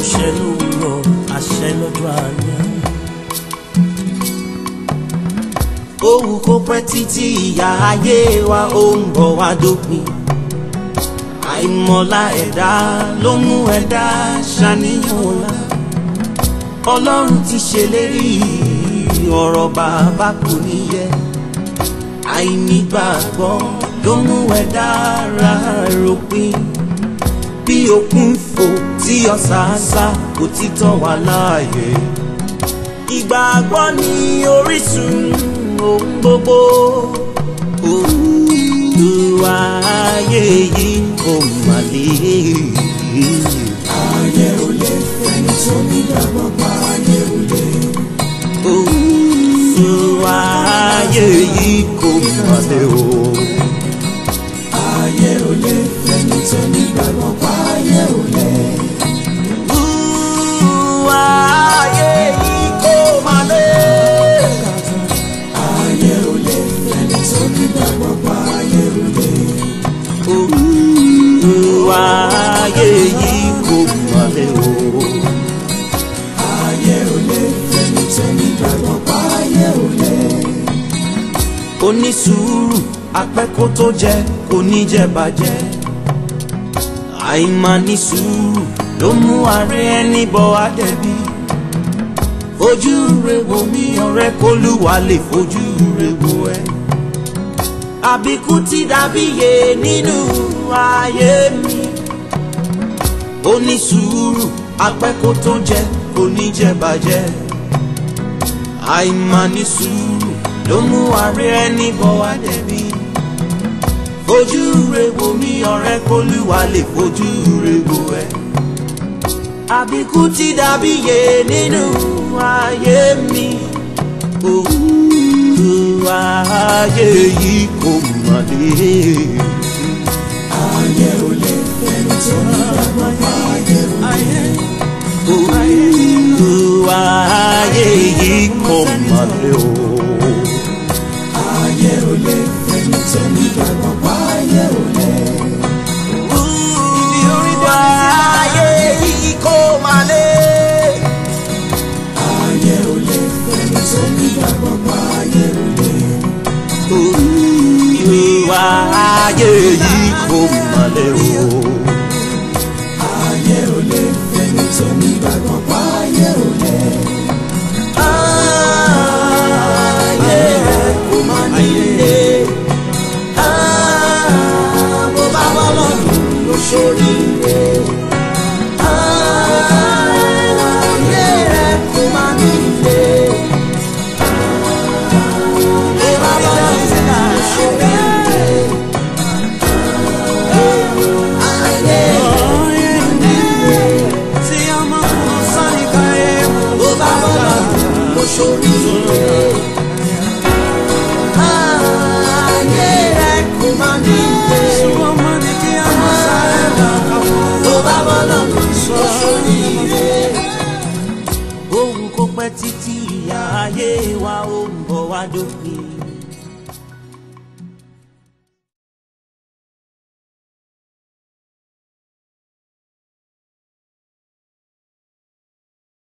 ṣẹ lówùrọ̀ àṣẹ lọ́jọ́ alẹ́. Òwú kó pẹ́ títí ìyá ayé wa ó ń bọ̀ wá dópin. Àìmọ̀lá ẹ̀dá ló mú ẹ̀dá ṣàníyàn ọ̀la. Ọlọ́run ti ṣèlérí ọ̀rọ̀ bàbá kò ní yẹ. Àìnígbàgbọ́ ló mú ẹ̀dá ra ròpin. Bí òkun fò tí ọ̀sàásá kò títọ́ wà láàyè. Ìgbàgbọ́ ni orísun ohun gbogbo. Olúwa ayé yìí kò mà lè. ayé ò lè ẹni tó nígbàgbọ́ pa ayé ò lè. Olúwa ayé yìí kò mà lè o. ayé ò lè ẹni tó nígbàgbọ́ pa ayé ò lè. Olúwa ayé yìí kò mà lè. ayé ò lè ẹni tó nígbàgbọ́ pa ayé ò lè. Olúwa ayé yìí kò mà lè o. ayé ò lè ẹni tó nígbàgbọ́ pa ayé ò lè. onísùúrù apẹ́kó tó jẹ kò ní jẹ bàjẹ́ àìmání sùúrù ló mú ààrẹ ẹni bọ àdẹ̀bí fojú rẹ wò mí ọ̀rẹ́ kólúwa lè fojú rẹ wò ẹ́ àbíkú ti dàbíyè nínú ayé mi onísùúrù apẹ́kó tó jẹ kò ní jẹ bàjẹ́ àìmání sùúrù ló mú ààrẹ ẹni bọ̀ wá dẹ̀bi. fojú rẹ wò mí ọ̀rẹ́ kólúwa lè fojú rẹ wò ẹ́. àbíkú ti dàbí yé nínú ayé mi. òwú ayé yìí kò mà lè. ayé ò lè ẹni tó nígbàgbọ́ pa ayé ò lè. òwú ayé yìí kò mà lè o. ayé ò lè ẹni tó nígbàgbọ́ pa ayé ò lè. Olúwa ayé yìí kò mà lè. ayé ò lè ẹni tó nígbàgbọ́ pa ayé ò lè. Olúwa ayé yìí kò mà lè o. ayé ò lè ẹni tó nígbàgbọ́ pa ayé ò lè. Ayé kò mà nílé. Bó bá wà lọ́dún ló ṣoríire. Ayé kò mà nílé. Bó bá wà lọ́dún ló ṣoríire. Ayé tí ọmọ kan sáré ká ẹ bó bá wà lọ́dún ló ṣoríire. Ayé rẹ̀ kò má ní ilé. Ọmọ ní kí a máa sáré lọ́kàn fún. Tó bá bọ́ lọ́dún ló ṣoríire. Ohun kò pẹ́ títí ìyá ayé wa ó ń bọ̀ wá dópin.